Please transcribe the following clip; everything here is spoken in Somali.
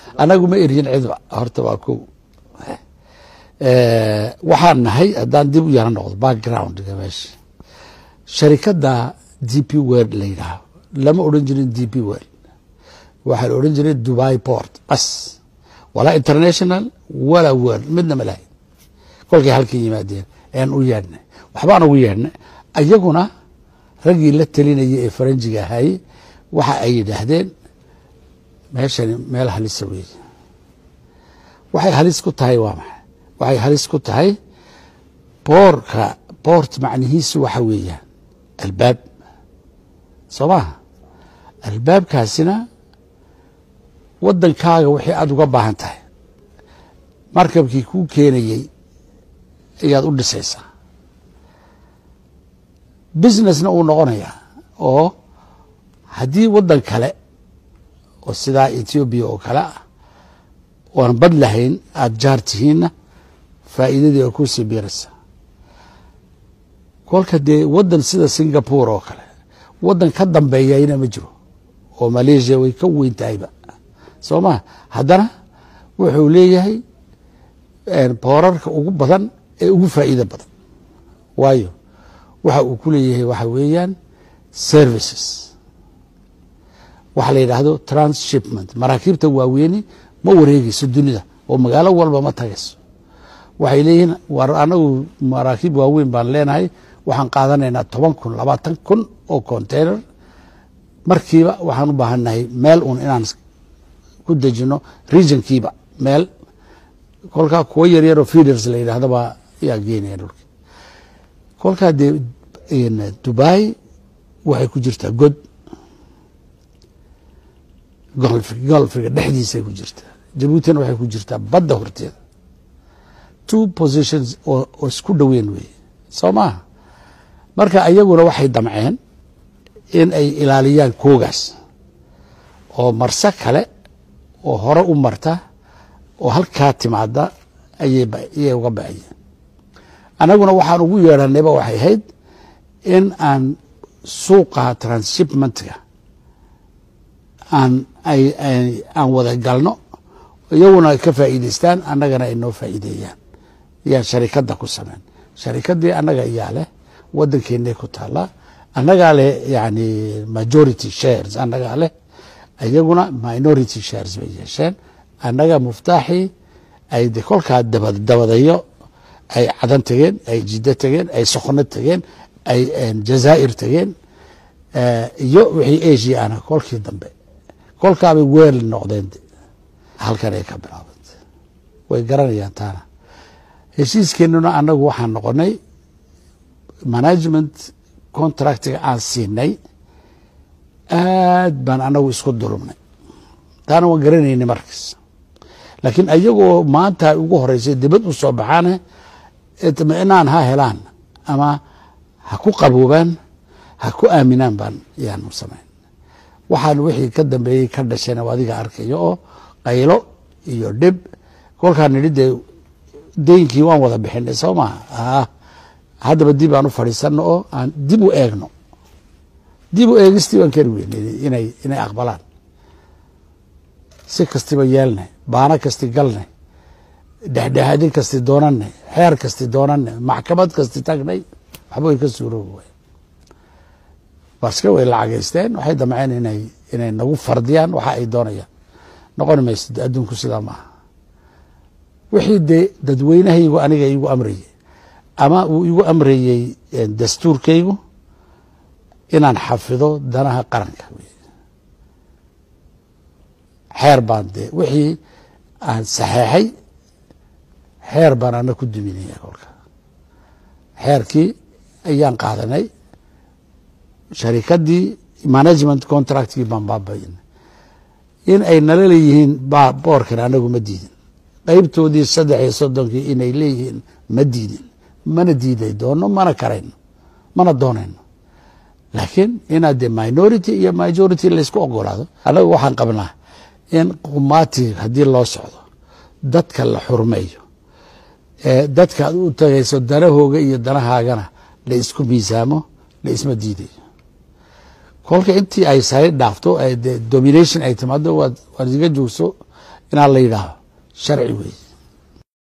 anagu ma eryin cidba horta waa ko waxaan nahay haddaan dib u yaro noqdo backgroundga meesha sharikadda d p world la yidhaaho lama odhan jirin d p world waxaa la odhan jiray dubai port bas walaa international walaa world midna ma lahayn kolkay halkan yimaadeen aan u yeedhnay waxbaan ugu yeedhnay ayaguna raggii la talinaya ee faranjiga ahaye waxa ay yidhaahdeen meeshani meel halisa weeye waxay halis ku tahay waa maxay waxay halis ku tahay boorka boort macnihiisu waxa weeyaan albaab soo maha albaabkaasina waddankaaga wixii aada uga baahan tahay markabkii kuu keenayey ayaad u dhisaysaa businessna uu noqonayaa oo haddii waddan kale oo sidaa ethoobiya oo kale ah oan bad lahayn aada jaar tihiinna faa'iidadii waa kuusii biiraysaa kolka dee waddan sida singapore oo kale waddan ka dambeeyayna ma jiro oo malaysia way ka weyn tahayba soo maa haddana wuxuu leeyahay boorarka ugu badan ee ugu faa'iido badan waayo waxa uu ku leeyahay waxa weeyaan services waxa la yidhaahdo transshipment maraakiibta waaweyni ma wareegeyso dunida oo magaalo walba ma tagayso waxay leeyihiin war anagu maraakiib waaweyn baan leenahay waxaan qaadanaynaa toban kun labaatan kun oo container markiiba waxaan u baahannahay meel un inaan ku dejino regionkiiba meel kolkaa kuwo yaryaroo feeders la yidhahdo baa yaa geenaya dhulka kolkaa dee dubai waxay ku jirtaa god golfiga dhexdiisay ku jirtaa jabuutina waxay ku jirtaa badda horteeda two positions oo isku dhoweyn weeye soo maaha marka ayaguna waxay damceen in ay ilaaliyaan koogaas oo marse kale oo hore u marta oo halkaa timaada ayay uga ba'ayeen annaguna waxaan ugu yeedhanayba waxay ahayd in aan suuqa transshipmentka aan aan wada galno iyaguna ay ka faa'iidaystaan annagana ay noo faa'iideeyaan yaan sharikadda ku sameyn sharikaddii annaga iyaa leh waddankeennay ku taallaa annagaa leh yani majority shares annagaa leh iyaguna minority shares bay yeesheen annaga muftaaxii ay de kolkaa dabadayo ay cadan tegeen ay jiddo tegeen ay soqno tegeen ay jazaa'ir tegeen iyo wixii asia ana kolkii dambe kolkaabay weel noqdeen halkan ay ka bilaabantay way garanayaan taana heshiiskeenuna annagu waxaan noqonay management contractiga aan siinay aad baan annagu isku dulumnay taana waan garanaynay markas laakiin ayagoo maanta ugu horeysay dibad u soo baxaane itminaan ha helaan ama ha ku qaboobaan ha ku aaminaan baan yaanu samayn waxaan wixii ka dambeeyey ka dhashayna adiga arkayo oo qaylo iyo dhib kolkaan nidhi dee deynkii waan wada bixinay soo maha haddaba dib aan u fadhiisano oo aan dib u eegno dib u eegistii waan kari weynay inay inay aqbalaan si kastiba yeelnay baano kasti galnay dhexdhexaadin kasti doonanay xeer kasti doonanay maxkamad kasti tagnay waxba way ka suuroobi way baske way lacagaysteen waxay damceen inay inay nagu fardiyaan waxa ay doonayaan noqon mayso adduunku sidaa maaha wixii dee dadweynahaygu aniga igu amrayey ama uu igu amrayey dastuurkaygu inaan xafido danaha qaranka xeer baan dee wixii aan saxeexay xeer baan ana ku duminaya kolka xeerkii ayaan qaadanay sharikaddii management contractkii baan baabaynay in ay nala leeyihiin boorkan anagu ma diidin qeybtoodii saddex iyo soddonkii inay leeyihiin ma diidin mana diiday doono mana karayno mana doonayno laakiin inaad dee minority iyo majority laysku ogolaado anagu waxaan qabnaa in qumaati haddii loo socdo dadka la xurmeeyo dadka aad u tagayso danahooga iyo danahaagana la isku miisaamo la isma diidayo kolka intii ay sari dhaafto domination ay timaado waad iga joogso inaan la yidhaaho sharci weeye